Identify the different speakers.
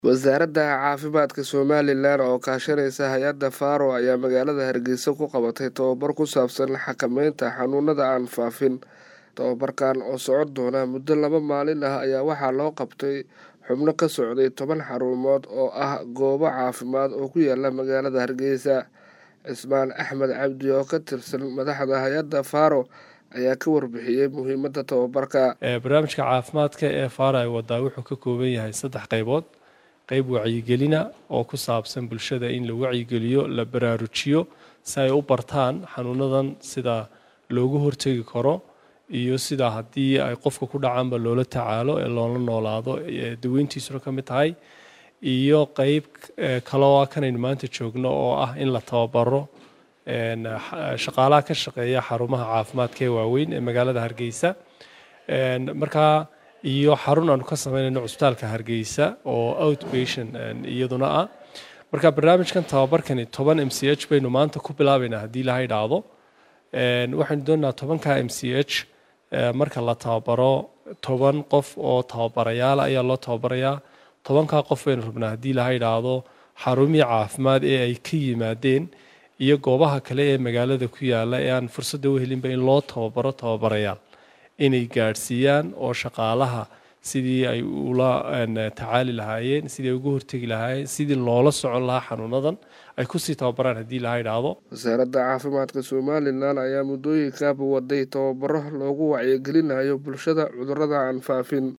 Speaker 1: wasaaradda caafimaadka somalilan oo kaashanaysa hay-adda faro ayaa magaalada hargeysa ku qabatay tobabar ku saabsan xakameynta xanuunada aan faafin tobabarkan oo socon doona muddo laba maalin ah ayaa waxaa loo qabtay xubno ka socday toban xarumood oo ah goobo caafimaad oo ku yaala magaalada hargeysa cismaan axmed cabdi oo ka tirsan madaxda hay-adda faro ayaa ka warbixiyey muhiimadda tobabarka
Speaker 2: barnaamijka caafimaadka ee faro ay wadaa wuxuu ka kooban yahay saddex qaybood qayb wacyigelina oo ku saabsan bulshada in la wacyigeliyo la baraarujiyo si ay u bartaan xanuunadan sida loogu hortegi karo iyo sida haddii ay qofka ku dhacaanba loola tacaalo ee loola noolaado daweyntiisuna ka mid tahay iyo qeyb kaloo kanaynu maanta joogno oo ah in la tababaro shaqaalaha ka shaqeeya xarumaha caafimaadka ee waaweyn ee magaalada hargeysa markaa iyo xarun aanu ka sameynayno cusbitaalka hargeysa oo outpatient iyaduna ah marka barnaamijkan tababarkani toban m c h baynu maanta ku bilaabaynaa haddii ilaha idhaahdo waxaynu doonaynaa tobanka m c h marka la tababaro toban qof oo tababarayaala ayaa loo tababarayaa tobankaa qof baynu rabnaa haddii ilaha idhaahdo xarumihii caafimaad ee ay ka yimaadeen iyo goobaha kale ee magaalada ku yaala ee aan fursadda u helinba in loo tababaro tababarayaal inay gaadhsiiyaan oo shaqaalaha sidii ay ula tacaali lahaayeen sidii ay uga hortegi lahaayeen sidii loola socon lahaa xanuunadan ay kusii tababaraan haddii laha idhaahdo
Speaker 1: wasaaradda caafimaadka somalilan ayaa muddooyinkaaba waday tababaro loogu wacyigelinayo bulshada cudurrada aan faafin